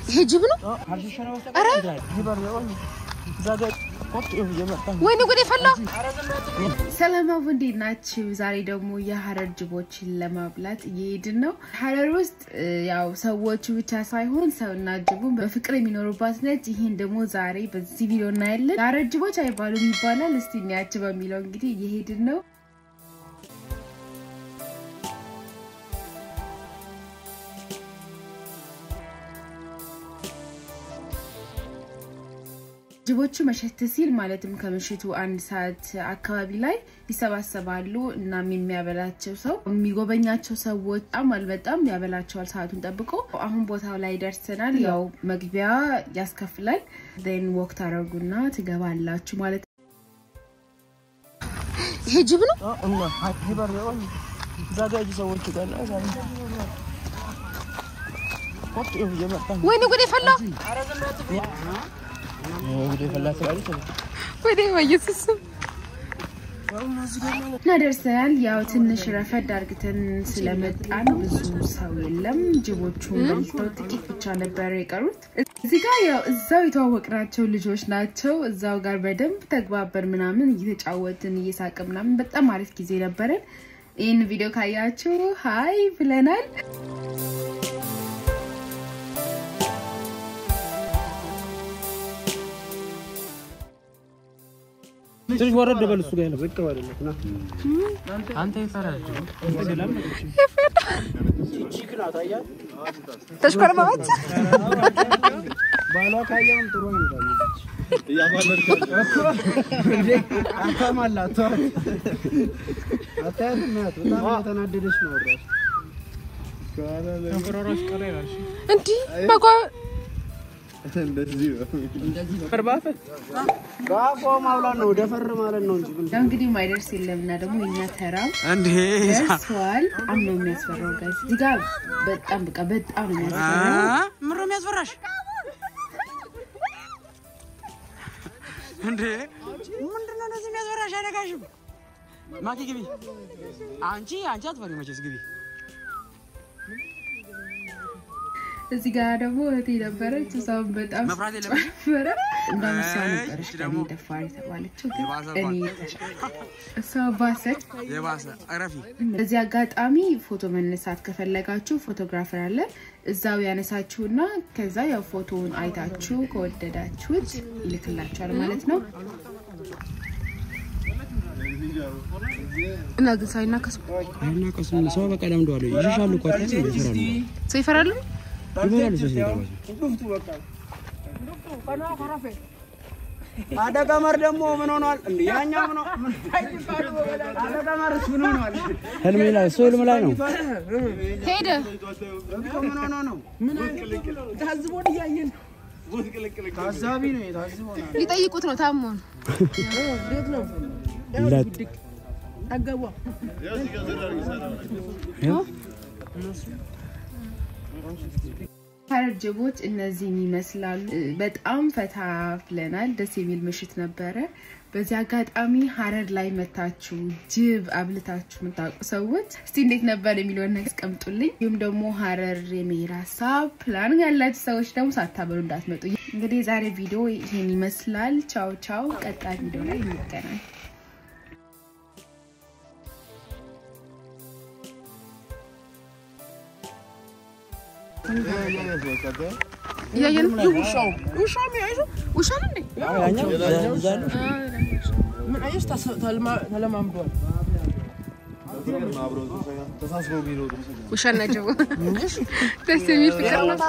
ይሄ ጅብ ነው። ኧረ ወይኔ ጉዴ ፈላ። ሰላም አቡ እንዴት ናችሁ? ዛሬ ደግሞ የሀረር ጅቦችን ለማብላት እየሄድን ነው። ሀረር ውስጥ ያው ሰዎቹ ብቻ ሳይሆን ሰውና ጅቡን በፍቅር የሚኖሩባት ነች። ይህን ደግሞ ዛሬ በዚህ ቪዲዮ እናያለን። የሀረር ጅቦች አይባሉም ይባላል። እስቲ እንያቸው በሚለው እንግዲህ እየሄድን ነው። ጅቦቹ መሸት ሲል ማለትም ከምሽቱ አንድ ሰዓት አካባቢ ላይ ይሰባሰባሉ። እናም የሚያበላቸው ሰው የሚጎበኛቸው ሰዎች በጣም አልበጣም ያበላቸዋል ሰዓቱን ጠብቆ። አሁን ቦታው ላይ ደርሰናል። ያው መግቢያ ያስከፍላል። ን ወክ ታደርጉና ትገባላችሁ ማለት ነው። ይሄ ጅብ ነው። ወይኔ ጉዴ ፈላ። ወደ በኢየሱስ እና ደርሰናል። ያው ትንሽ ረፈድ አርግተን ስለመጣን ብዙ ሰው የለም። ጅቦቹን በልተው ጥቂት ብቻ ነበር የቀሩት። እዚህ ጋር ያው እዛው የተዋወቅናቸው ልጆች ናቸው። እዛው ጋር በደንብ ተግባበር ምናምን እየተጫወትን እየሳቅ ምናምን በጣም አሪፍ ጊዜ ነበረን። ይህን ቪዲዮ ካያችሁ ሀይ ብለናል። ትንሽ ወረድ በል እሱ ጋር ነው። ዝቅ በልለት ና አንተ ይፈራል። ተሽኮርማዎች ባሏ ካየውም ጥሩ ይመጣል። አታማላት አታያትም? ያት በጣም እየተናደደች ነው። ራሱ እንዲህ በጓ በአፏ ማውላት ነው፣ ደፈር ማለት ነው እንጂ ያው እንግዲህ ማይደርስ የለም እና ደግሞ የኛ ተራ እንዴ ደርሰዋል። በጣም ነው የሚያስፈራው ጋይስ። እዚህ ጋር በጣም በቃ በጣም ነው የሚያስፈራው። ምሮ የሚያስፈራሽ እንዴ? ምንድነው እንደዚህ የሚያስፈራሽ? አይነጋሽም። ማኪ ግቢ። አንቺ አንቺ አትፈሪ መቼስ ግቢ። እዚህ ጋር ደግሞ እህቴ ነበረች። እሷም በጣም መፍራት የለብሽም። ነበረ እንደምሷ እሺ፣ ነበረች ደግሞ ከእኔ ደፋር የተባለችው ግን የባሰባት። እኔ ተሻለ እሷ ባሰች። የባሰ እረፊ። በዚህ አጋጣሚ ፎቶ መነሳት ከፈለጋችሁ ፎቶግራፈር አለ እዛው ያነሳችሁና ከዛ ያው ፎቶውን አይታችሁ ከወደዳችሁት ይልክላችኋል ማለት ነው። እና ግን ሳይናከሱ አይናቀስም። ሰው በቃ ለምደዋል። ይሸሻሉ እኮ አታያትም? ይፈራሉ። ሰው ይፈራሉ። ይሞታሉ። ሰው ሲገባቸው አደቀመር ደግሞ ምን ሆኗል? እንዴ ያኛው ምን ሆኗል? አደቀመርስ ምን ሆኗል? ህልም ላይ እሱ ህልም ላይ ነው ሄደ እኮ ምን ሆኖ ነው? ታዝቦን እያየን ታዛቢ ነው የታዝቦ ነው። ሊጠይቁት ነው ታሞ ነው። ሀረር ጅቦች እነዚህን ይመስላሉ። በጣም ፈታ ብለናል። ደስ የሚል ምሽት ነበረ። በዚህ አጋጣሚ ሀረር ላይ መታችሁ ጅብ አብልታችሁ የምታውቁ ሰዎች እስቲ እንዴት ነበር የሚለውን ነገር አስቀምጡልኝ። እንዲሁም ደግሞ ሀረር የመሄድ ሀሳብ ፕላን ያላችሁ ሰዎች ደግሞ ሳታበሉ እንዳትመጡ። እንግዲህ የዛሬ ቪዲዮ ይህን ይመስላል። ቻው ቻው። ቀጣይ ቪዲዮ ላይ እንገናኝ። እያየን ነው። ውሻው ውሻው የሚያይዙ ውሻ ነው እንዴ? ያኛው እዛ ያለው ምን አየሽ? ተለማምዷል። ውሻና ጅቡ ደስ የሚል ፍቅር ነው።